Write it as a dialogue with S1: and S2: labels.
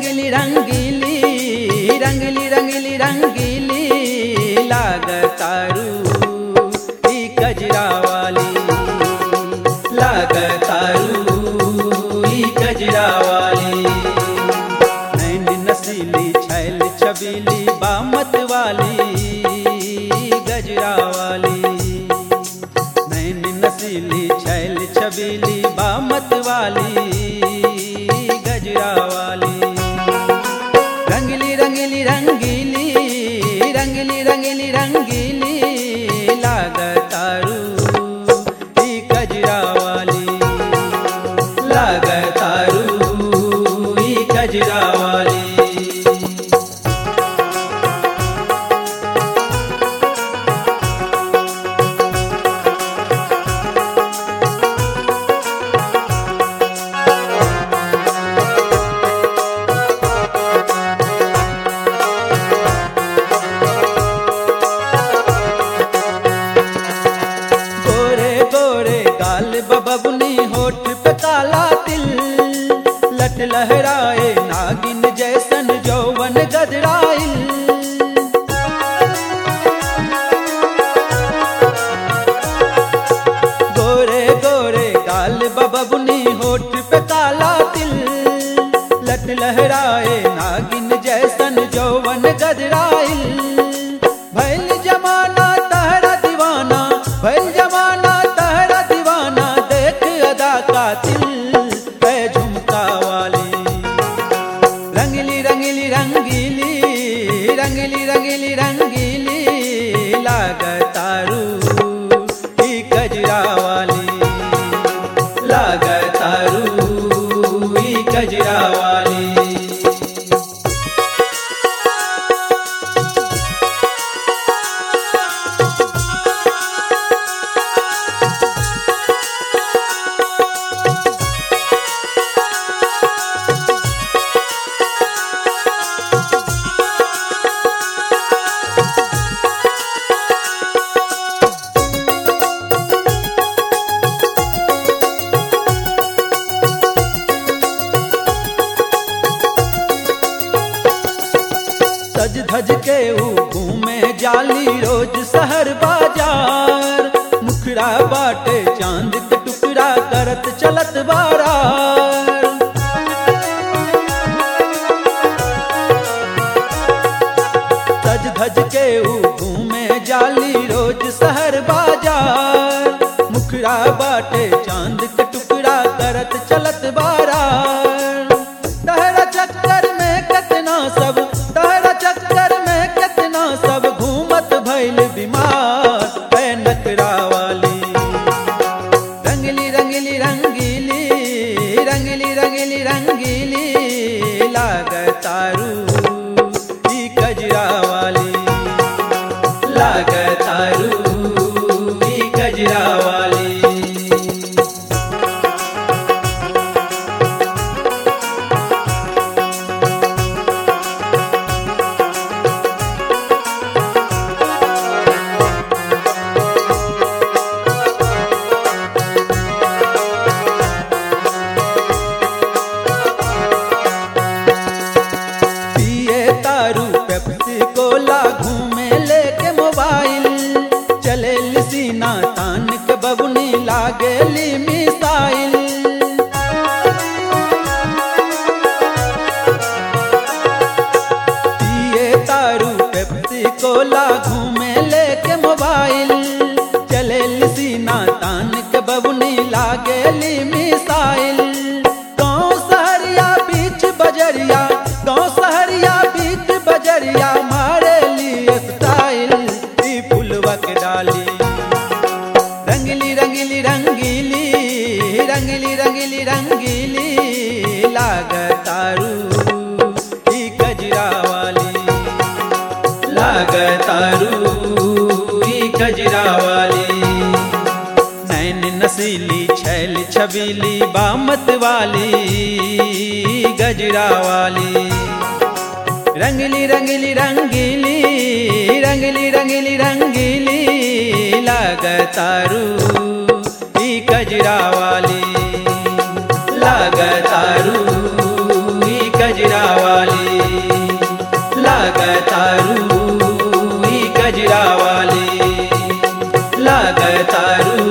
S1: रंगली रंगीली रंगली रंगली रंगीली लागतारू ई कजरा वाली लागतारू ई कजरा वाली नैन नसीली छैल छबीली बामत वाली गजरा वाली नैन नसीली छैल छबीली बामत वाली गजरा वाली रंगली रंगली रंगीली रंगली रंगली रंगीली लागतारू ई कजरा वाली लागतारू ई कजरा वाली गोरे गोरे गाल बबुनी होठ पे काला तिल लट लहराए नागिन जैसन जौवन गदराइल गोरे गोरे गाल बबुनी होठ पे काला तिल लट लहराए नागिन जैसन जौवन गदराइल भैल जमाना तहरा दीवाना भैल जमाना तहरा दीवाना देख अदा का तिल है झुमका वाली रंगली रंगली रंगीली रंगली रंगली रंगीली लागतारू ई कजरा वाली लागतारू ई कजरा वाली सज धज के ऊ घूमे जाली रोज शहर बाजार मुखड़ा बाटे चांद के टुकड़ा करत चलत बारार सज धज के ऊ घूमे जाली रोज शहर बाजार मुखड़ा बाटे चांद के टुकड़ा करत चलत बारार तहरा चक्कर में कितना सब तहरा चक्कर में कितना सब घूमत भइल बीमार है नखरा वाली रंगली रंगली रंगीली रंगली रंगली रंगीली लागतारू ई कजरा वाली लागतारू ई कजरा वाली पिए तारू पेप्सी कोला घूमे लेके मोबाइल चले सीना तान के बबुनी लागेली मिसाइल पिए तारू पेप्सी कोला घूमे लेके मोबाइल चले सीना तान के बबुनी लागेली मिसाइल गाँव सहरिया बीच बजरिया गाँव सहरिया बीच बजरिया मारे लिए स्टाइल ई फुलवा के डाली रंगली रंगली रंगीली रंगली रंगली रंगीली लागतारू ई कजरा वाली लागतारू ई कजरा वाली नैन नसीली छैल छबीली बामत वाली गजरा वाली रंगली रंगली रंगीली रंगली रंगली रंगीली लागतारू ई कजरा वाली लागतारू ई कजरा वाली वाली लागतारू